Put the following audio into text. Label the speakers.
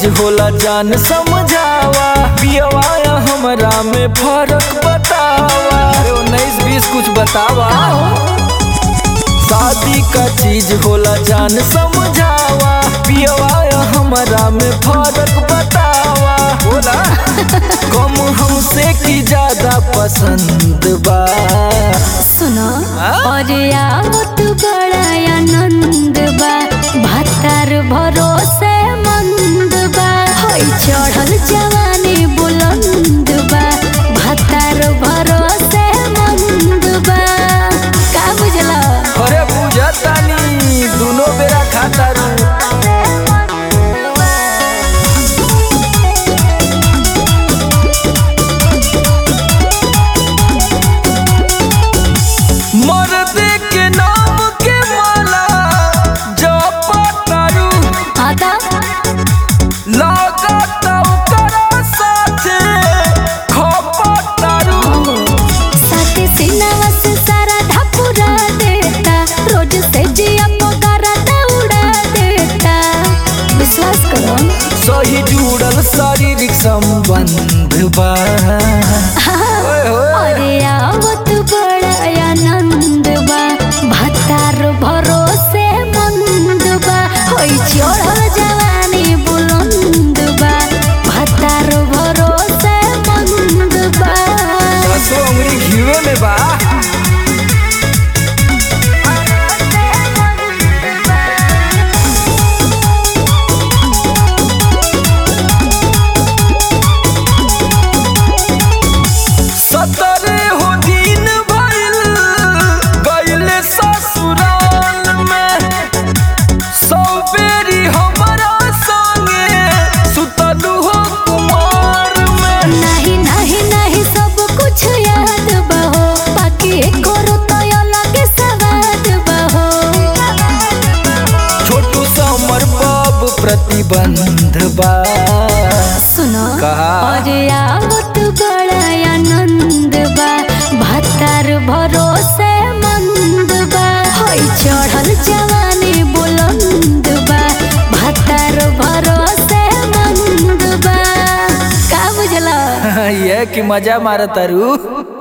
Speaker 1: चीज होला जान समझावा पियवा या हमरा में फर्क बतावा अरे उन्नीस बीस कुछ बतावा शादी का चीज होला जान समझावा पियवा या हमरा में फर्क बतावा बोला कम हमसे की ज्यादा पसंद बा
Speaker 2: सुनो
Speaker 1: हाँ?
Speaker 2: और आवत बड़ा आनंद बा भातार भरोसे मंद बा होई चढ़ल जवानी बुलंद बा भातार भरोसे मंद बा का बुझला
Speaker 1: अरे पूजा तानी दोनों बेरा खाता रू मर्द के नाम के माला जपतारू
Speaker 2: आता
Speaker 1: लागत ओकरा साथे खपतारू
Speaker 2: साथे सिनावा से सारा ढापुरा देता रोज से जिया पगारा दौड़ा देता विश्वास करो
Speaker 1: सही जुड़ल शारीरिक संबंध बा ओए होए।
Speaker 2: अरे आवत बड़ा आनंद बा भातार भरोसे मंद बा होई चढ़ल जवानी बुलंद बा भातार भरोसे मंद बा
Speaker 1: दसो उंगली घीवे में बा सतरे हो दिन भइल गइले ससुराल में सौ बेरी हमरा संगे सुतलू हो कुमार में
Speaker 2: नहीं नहीं नहीं सब कुछ याद बहो बाकी करो तो अलग सवाद बहो
Speaker 1: छोटू समर बाब प्रतिबंध बा
Speaker 2: सुनो
Speaker 1: कहा?
Speaker 2: और आवत बड़ा आनंद बा भातार भरोसे मंद बा होई चढ़ल जवानी बुलंद बा भातार भरोसे मंद बा का बुझला
Speaker 1: ये कि मजा मारतारू